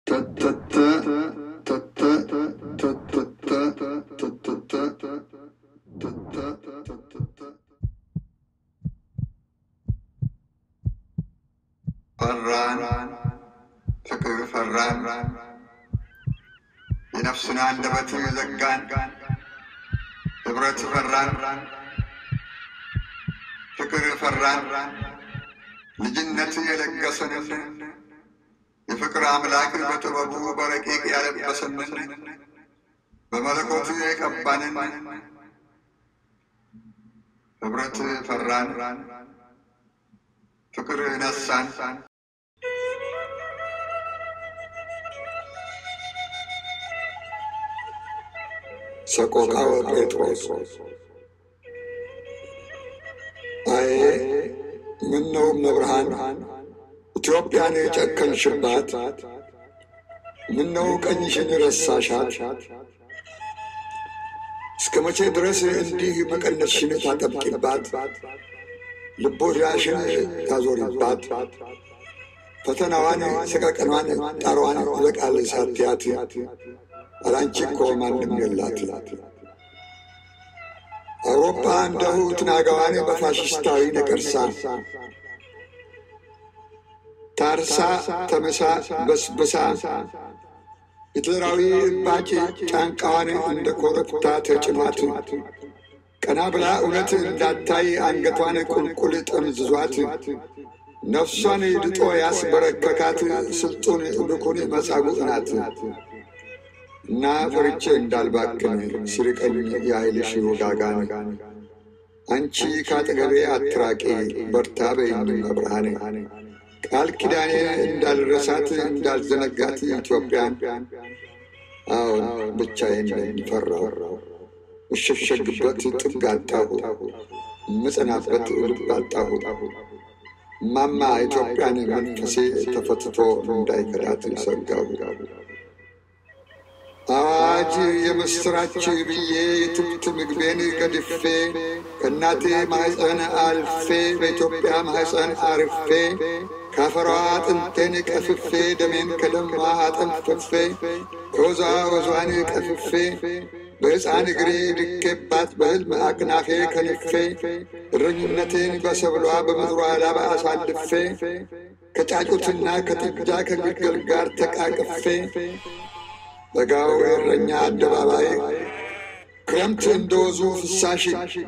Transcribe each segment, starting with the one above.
ፈራን ፍቅር ፈራን የነፍሱን አንደበት ዘጋን ህብረት ፈራን ፍቅር ፈራን ልጅነት የለገሰንን የፍቅር አምላክ በጥበቡ በረቂቅ ያለበሰንን በመለኮቱ የቀባንን ህብረት ፈራን ፍቅር ነሳን ሰቆቃወ ጴጥሮስ አዬ ምነው መብርሃን ኢትዮጵያን የጨከንሽባት፣ ምነው ቀኝሽን ረሳሻት? እስከ መቼ ድረስ እንዲህ መቀነትሽን ታጠብቂባት፣ ልቦዳሽን ታዞሪባት፣ ፈተናዋን ሰቀቀኗን ጣሯዋን ይበቃል ሳትያት አላንቺ እኮ ማንም የላት። አውሮፓ እንደሁ ትናጋዋን በፋሽስታዊ ነቀርሳ ታርሳ ተመሳ በስብሳ ሂትለራዊ እባጭ ጫንቃዋን እንደ ኮረብታ ተጭኗት ቀና ብላ እውነት እንዳታይ አንገቷን ቁልቁል ጠምዝዟት ነፍሷን ድጦ ያስበረከካት ስልጡን ብኩን መጻጉዕ ናት። እና ፈርቼ እንዳልባክን ሲርቀኝ የኃይልሽ ውጋጋን አንቺ ካጠገቤ አትራቂ በርታ በይኝ መብርሃኔ ቃል ኪዳኔ እንዳልረሳት እንዳልዘነጋት ኢትዮጵያን አዎን ብቻዬን ነኝ ፈራሁ እሸሸግበት ጥግ አጣሁ ምጸናበት ልብ አጣሁ ማማ ኢትዮጵያን መንፈሴ ተፈትቶ እንዳይከዳት ሰጋሁ አዋጅ የምስራች ብዬ የትብት ምግቤን ገድፌ ከእናቴ ማኅፀን አልፌ በኢትዮጵያ ማኅፀን አርፌ ካፈሯ አጥንቴን ቀፍፌ ደሜን ከደሟ አጠንፍፌ ከወዟ ወዟን ቀፍፌ በሕፃን እግሬ ድኬባት በሕልም አክናፌ ከንፌ እረኝነቴን በሰብሏ በምድሯ ላባ አሳልፌ ከጫጩትና ከጥጃ ከግልገል ጋር ተቃቅፌ በጋው የእረኛ አደባባይ ክረምት እንደወዙ ፍሳሽ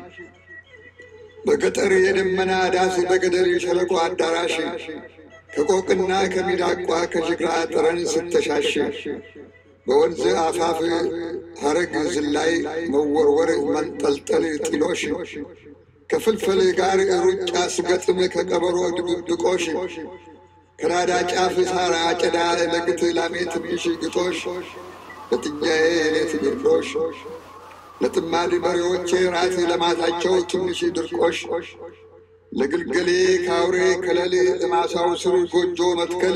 በገጠር የደመና ዳስ በገደል የሸለቆ አዳራሽ ከቆቅና ከሚዳቋ ከጅግራ ጠረን ስተሻሽ በወንዝ አፋፍ ሐረግ ዝላይ መወርወር መንጠልጠል ጢሎሽ ከፍልፍል ጋር ሩጫ ስገጥም ከቀበሮ ድብብቆሽ ከናዳ ጫፍ ሳር አጨዳ ለግት ላሜ ትንሽ ግጦሽ ለጥጃዬ የሌት ግርዶሽ ለጥማድ በሬዎቼ ራት ለማታቸው ትንሽ ድርቆሽ ለግልገሌ ካውሬ ከለል ለማሳው ስር ጎጆ መትከል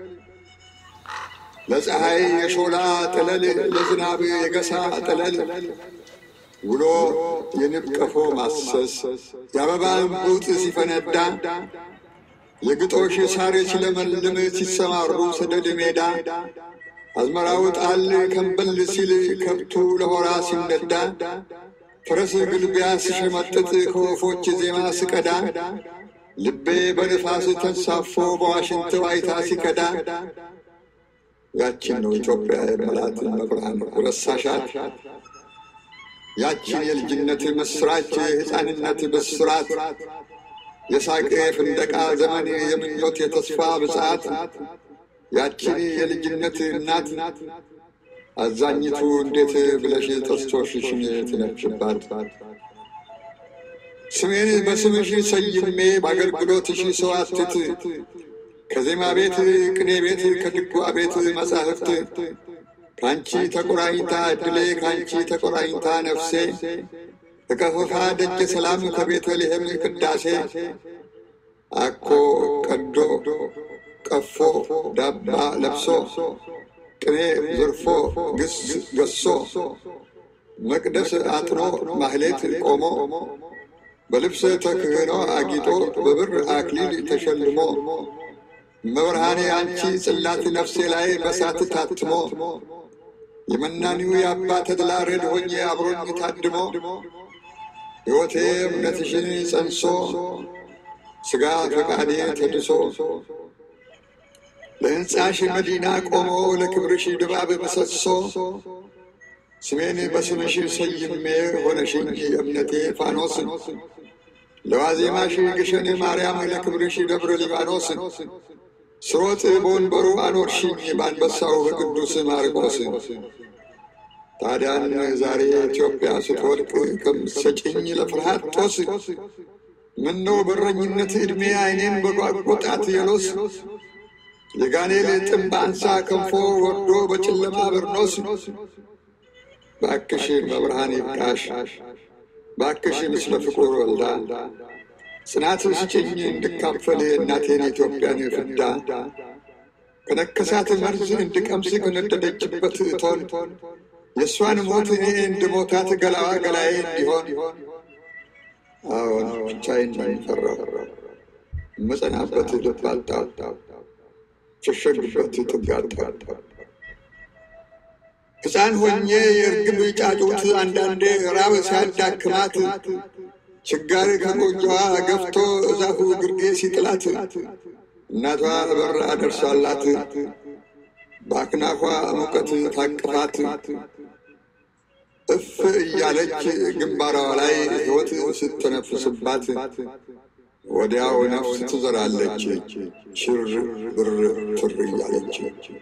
ለፀሐይ የሾላ ጠለል ለዝናብ የገሳ ጠለል ውሎ የንብ ቀፎ ማሰስ የአበባ እንቡጥ ሲፈነዳ የግጦሽ ሳር ሲለመልም ሲሰማሩ ሰደድ ሜዳ አዝመራው ጣል ከንበል ሲል ከብቱ ለሆራ ሲነዳ ፈረስ ግልቢያ ስሸመጥጥ ከወፎች ዜማ ስቀዳ ልቤ በንፋስ ተንሳፎ በዋሽንት ዋይታ ሲከዳ ያችን ነው ኢትዮጵያ የመላት መብርሃን ረሳሻት። ያችን የልጅነት ምስራች የሕፃንነት ብስራት የሳቅ የፍንደቃ ዘመን የምኞት የተስፋ ብጽዓት ያችን የልጅነት እናት አዛኝቱ እንዴት ብለሽ ጥርሶችሽን ትነክሽባት? ስሜን በስምሽ ሰይሜ በአገልግሎትሽ ሰው አትት ከዜማ ቤት ቅኔ ቤት ከድጓ ቤት መጻሕፍት ከአንቺ ተቆራኝታ እድሌ ከአንቺ ተቆራኝታ ነፍሴ ከከፈፋ ደጀ ሰላም ከቤተልሔም ቅዳሴ አኮ ቀዶ ቀፎ ዳባ ለብሶ ቅኔ ዘርፎ ግስ ገሶ መቅደስ አጥኖ ማህሌት ቆሞ በልብሰ ተክህኖ አጊጦ በብር አክሊል ተሸልሞ መብርሃኔ አንቺ ጽላት ነፍሴ ላይ በሳት ታትሞ የመናኒው የአባ ተድላ ረድ ሆኜ አብሮኝ ታድሞ ሕይወቴ እምነትሽን ጸንሶ ሥጋ ፈቃዴ ተድሶ ለሕንፃሽ መዲና ቆሞ ለክብርሽ ድባብ ምሰሶ ስሜን በስምሽ ሰይሜ ሆነሽኝ የእምነቴ ፋኖስ ለዋዜማሽ ግሸን ማርያም ለክብርሽ ደብረ ሊባኖስ ስሮጥ በወንበሩ አኖርሽኝ በአንበሳው በቅዱስ ማርቆስ ታዲያን ዛሬ ኢትዮጵያ ስትወድቅ ከምትሰጭኝ ለፍርሃት ጦስ ምነው በረኝነት ዕድሜ አይኔም በጓጎጣት የሎስ የጋኔል ጥምብ አንሳ ከንፎ ወርዶ በጨለማ በርኖስ ባክሽ መብርሃን ይብቃሽ ባክሽ ምስለ ፍቁር ወልዳ ጽናት ስጭኝ እንድካፈል እናቴን ኢትዮጵያን ፍዳ ከነከሳት መርዝ እንድቀምስ ከነደደችበት እቶን የእሷን ሞት እኔ እንድሞታት ገላዋ ገላዬ እንዲሆን አዎን ብቻዬን ፈራሁ መጸናበት ልብ አጣሁ ሸሸግበት ጥግ አጣሁ ሕፃን ሆኜ የእርግብ ጫጩት አንዳንዴ ራብ ሲያዳክማት ችጋር ከጎጆዋ ገፍቶ እዛፉ ግርጌ ሲጥላት እናቷ በር አደርሳላት በአክናፏ ሙቀት ታቅፋት እፍ እያለች ግንባሯ ላይ ሕይወት ስትነፍስባት ወዲያው ነፍስ ትዘራለች ሽር ብር ትር እያለች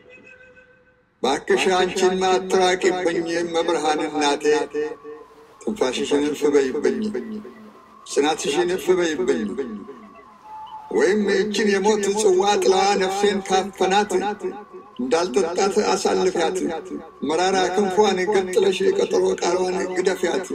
ባክሽ አንቺን አትራቂብኝ መብርሃን እናቴ ትንፋሽሽን እፍ በይብኝ ጽናትሽን እፍ በይብኝ ወይም ይችን የሞት ጽዋ ጥላዋ ነፍሴን ካፈናት እንዳልጠጣት አሳልፊያት መራራ ክንፏን ገጥለሽ ቀጠሮ ቃሏን ግደፊያት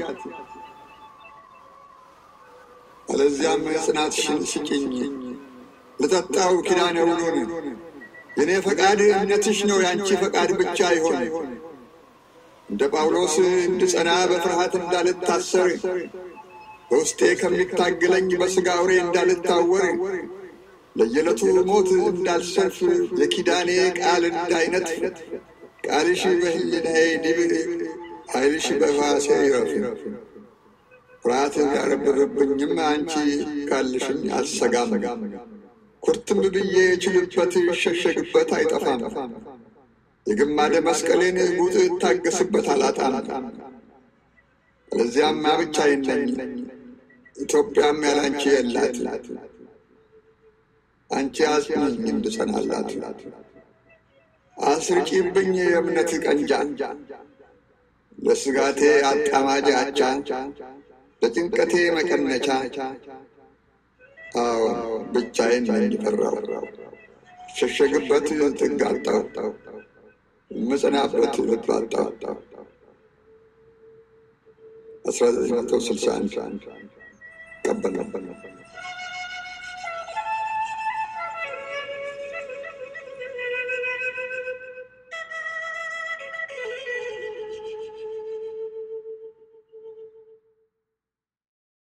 አለዚያም ጽናትሽን ስጭኝ ልጠጣው ኪዳነ ውሉን የእኔ ፈቃድ እምነትሽ ነው ያንቺ ፈቃድ ብቻ ይሆን እንደ ጳውሎስ እንድጸና በፍርሃት እንዳልታሰር በውስጤ ከሚታገለኝ በሥጋ አውሬ እንዳልታወር ለየዕለቱ ሞት እንዳልሰልፍ የኪዳኔ ቃል እንዳይነጥፍ ቃልሽ በሕሊናዬ ዲብ ኃይልሽ በሕዋሴ ይረፍ። ፍርሃት ቢያረብብብኝም አንቺ ካልሽኝ አልሰጋም። ኩርትም ብዬ ችልበት ይሸሸግበት አይጠፋም። የግማደ መስቀሌን ጉጥ እታገስበት አላጣም። ለዚያማ ብቻዬን ነኝ፣ ኢትዮጵያም ያላንቺ የላት። አንቺ አጽኚኝ እንድጸናላት፣ አስርቂብኝ የእምነት ቀንጃ፣ ለስጋቴ አጣማጅ አቻ፣ ለጭንቀቴ መቀነቻ። አዎ ብቻዬን ነኝ ፈራሁ፣ ሸሸግበት ጥግ አጣሁ፣ ምጽናበት ልብ አጣሁ። አስራ ዘጠኝ መቶ ስልሳ አንድ ቀበል ነበር።